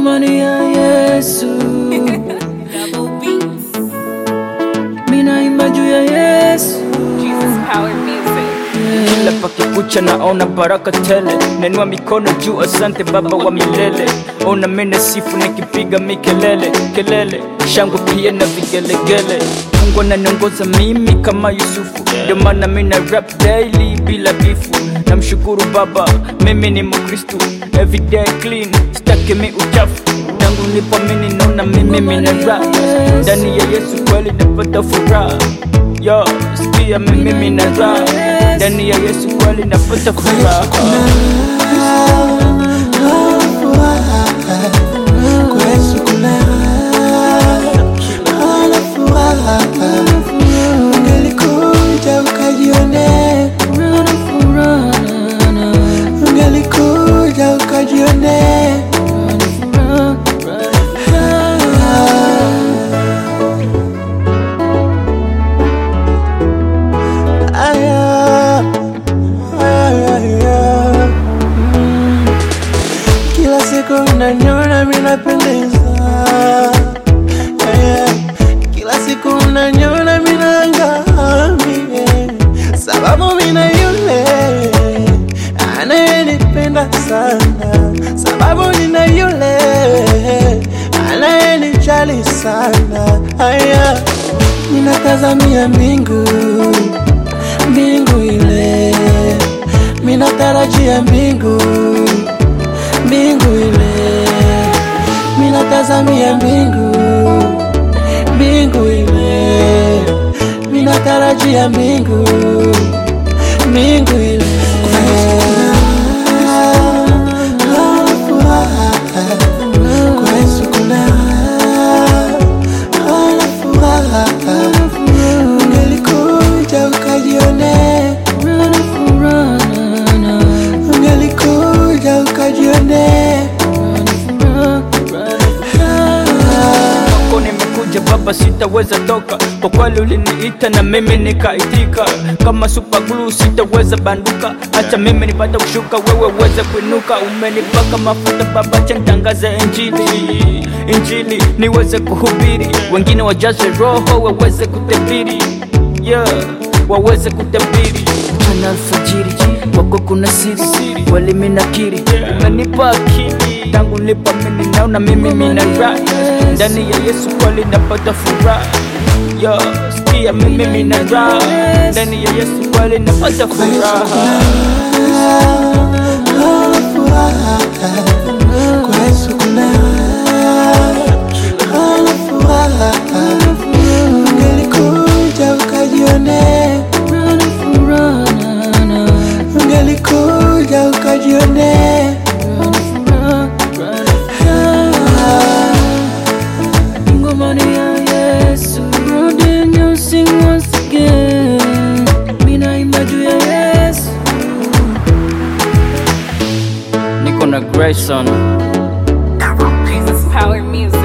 Ngoma ni ya Yesu, Double beats. mina imba juu ya Yesu. Jesus power music. kila pakikucha naona baraka tele nenua mikono juu asante baba wa milele ona mene sifu nikipiga mikelele kelele shangwe pia na vigelegele mungu ananiongoza mimi kama yusufu ndio maana mina rap daily bila bifu namshukuru baba mimi ni mkristu everyday clean staki mi uchafu tangu nilipomini naona mimi mina rap ndani ya yesu kweli napata furaha yo sikia mimi mina rap ndani ya yesu kweli napata furaha Kwa Yesu kuna ana furaha. Ungelikuja ukajione, Una furaha, na, na, ungelikuja ukajione. furaha, furaha. Aya, aya, aya. Mm. Kila siku unaniona mimi napendeza, Aya. kila siku unaniona mimi naangamia, sababu mimi na yule anayenipenda sana, sababu nina yule anayenijali sana. Aya, ninatazamia mbingu mbingu ile, minatarajia mbingu mbingu ile, minatazamia mbingu mbingu ile, minatarajia mbingu mbingu ile. Kwa Yesu kuna ana furaha. Ungelikuja ukajione, Una furaha, na, na, ungelikuja ukajione. furaha, furaha. kwako nimekuja baba sitaweza toka kwa kweli uliniita na mimi nikaitika kama super glue sitaweza banduka acha mimi nipate kushuka wewe uweze kuinuka umenipaka mafuta baba cha nitangaze injili injili niweze kuhubiri wengine wajaze roho waweze kutabiri yeah waweze kutabiri mchana alfajiri wako kuna siri wali minakiri umenipa akili tangu nipa mimi naona mimi mina raha ndani ya Yesu kweli napata furaha yo sikia mimi mina raha ndani ya Yesu kweli napata furaha Ana furaha. Kwa Yesu kuna ana furaha. Ungelikuja ukajione, Una furaha, na, na, ungelikuja ukajione. furaha, furaha. Ngoma ni ya Yesu, rudi and you sing once again. Mina imba juu ya Yesu. niko na Grayson Jesus power music.